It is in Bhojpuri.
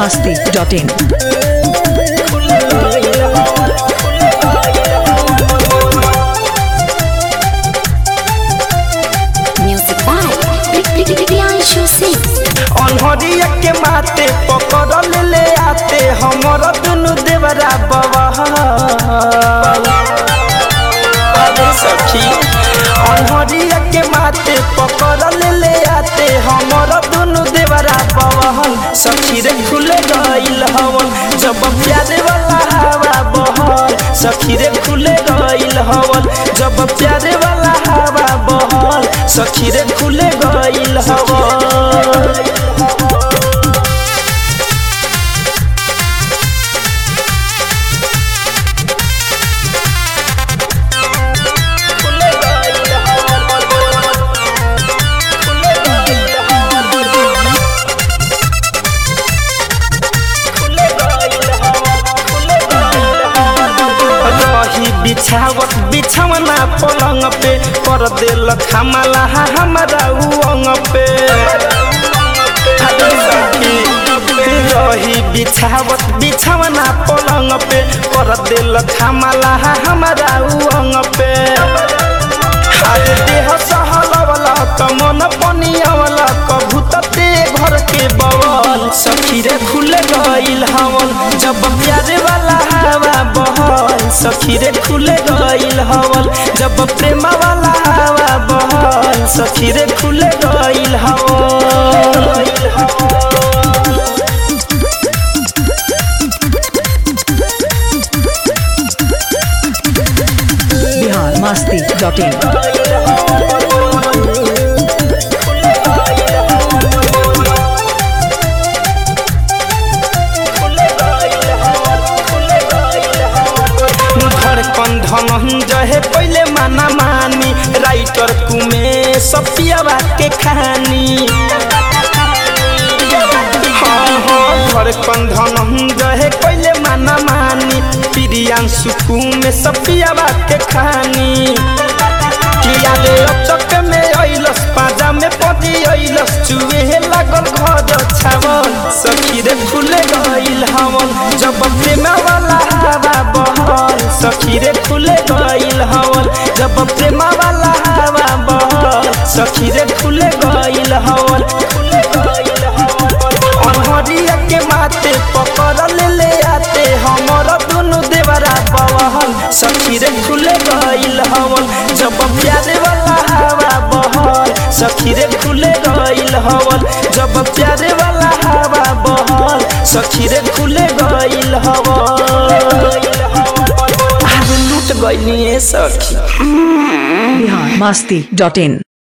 masti.in. Music by Priyanshu Singh. अनहरिया के माते पकड़ ले आते हमर दुनु देवरा बवाल अरे सखी अनहरिया के माते पकड़ ले आते हमर दुनु देवरा बवाल सखी रे खुल गइल हवन जब प्यारे वाला हवा बहल सखी रे खुल गइल हवन जब प्यारे वाला हवा बहल सखी रे खुल गइल हवन रही बिछावत बिछवना पलंग पे कर देल खमला हमारा उंग पे अरे सखी, रही बिछावत बिछवना पलंग पे कर देल खमला हमारा उंग पे अरे देह सहलवला त मन पनियावला कभू तते घर के बवल सखी रे खुल गइल हवन जब प्यारे वाला हवा बहल सखी रे खुल गइल हवन जब प्रेम वाला हवा बहल सखी रे खुल गइल हवन Bihar masti.in. धड़कन धनंजय है पहले माना मानी राइटर कुमे सपियावा के कहानी हाँ, हाँ, धड़कन धनंजय है पहले माना मानी प्रियांशु कुमे सपियावा के कहानी किया रे अचक में अइलस पाजा में पदी अइलस चुए लागल घर छावल सखी रे फूले गइल हवन जब प्रेम वाला हवा बहल सखी रे फूले गइल हवन जब प्रेम वाला हवा बहल सखी रे फूले गइल हवन फूले गइल हवन अनहरिया के माते पकड़ ले ले आते हमर दुनु देवरा बवहल सखी रे खुले गइल हवन जब प्यारे वाला हवा बहल सखी रे खुले गइल हवन जब प्यारे वाला हवा बहल सखी रे खुले गइल हवन आग लूट गइली सखी Bihar masti.in.